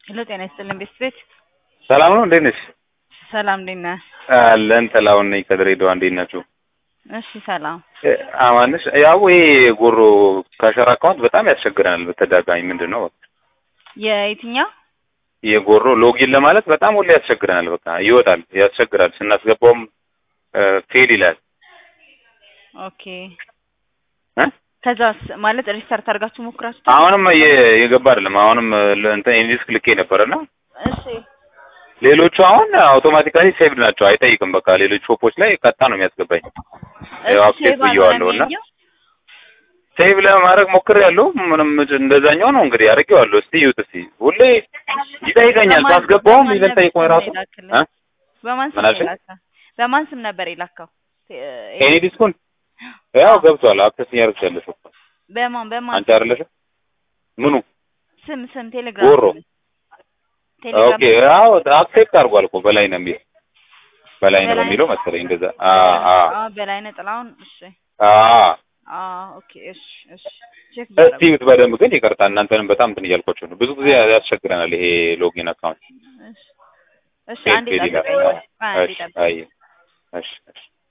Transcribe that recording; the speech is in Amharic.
ሄሎ ጤና ይስጥልን ቤተሰቤት ሰላም ነው። እንዴት ነሽ? ሰላም እንዴት ነህ? አለን ጥላሁን ነኝ ከድሬዳዋ። እንዴት ናችሁ? እሺ ሰላም። አማንሽ ያው ይሄ ጎሮ ካሸራ አካውንት በጣም ያስቸግረናል በተደጋጋሚ ምንድን ነው የየትኛው የጎሮ ሎጊን ለማለት በጣም ሁሌ ያስቸግረናል። በቃ ይወጣል፣ ያስቸግራል። ስናስገባውም ፌል ይላል። ኦኬ እ ከዛስ ማለት ሪስታርት አድርጋችሁ ሞክራችሁ አሁንም የ- የገባ አይደለም። አሁንም እንትን ኢንዲስክ ልኬ ነበርና እሺ ሌሎቹ አሁን አውቶማቲካሊ ሴቭድ ናቸው፣ አይጠይቅም። በቃ ሌሎች ሾፖች ላይ ቀጣ ነው የሚያስገባኝ። ያው አፕዴት ብዬዋለሁ እና ሴቭ ለማድረግ ሞክሬያለሁ። ምንም እንደዛኛው ነው እንግዲህ አድርጌዋለሁ። እስቲ ይዩት እስቲ። ሁሌ ይጠይቀኛል ሳስገባውም ኢቨን ጠይቆኝ ራሱ እ በማን ስም ምን አልሽኝ? የላከው? በማን ስም ነበር የላከው? ኤኒ ዲስኩን ያው ገብቷል። አክሰስ እያደረግሽ እኮ በማን በማን አንቺ አይደለሽም? ምኑ ስም ስም ቴሌግራም ጎሮ ስም። ቴሌግራም ኦኬ። ያው አክሴፕት አድርጓል እኮ በላይ ነው የሚለው በላይ ነው በላይ የሚለው መሰለኝ እንደዛ። አ አ አዎ በላይነህ ጥላሁን። እሺ አ አዎ ኦኬ እሺ እሺ ቼክ እስቲ ይዩት በደንብ ግን ይቅርታ፣ እናንተንም በጣም እንትን እያልኳቸው ነው። ብዙ ጊዜ ያስቸግረናል ይሄ ሎጊን አካውንት እሺ እሺ ፌል አንዴ ፌል ይላል። ጠብቀኝ። አንዴ እሺ ጠብቀኝ። አይ እሺ እሺ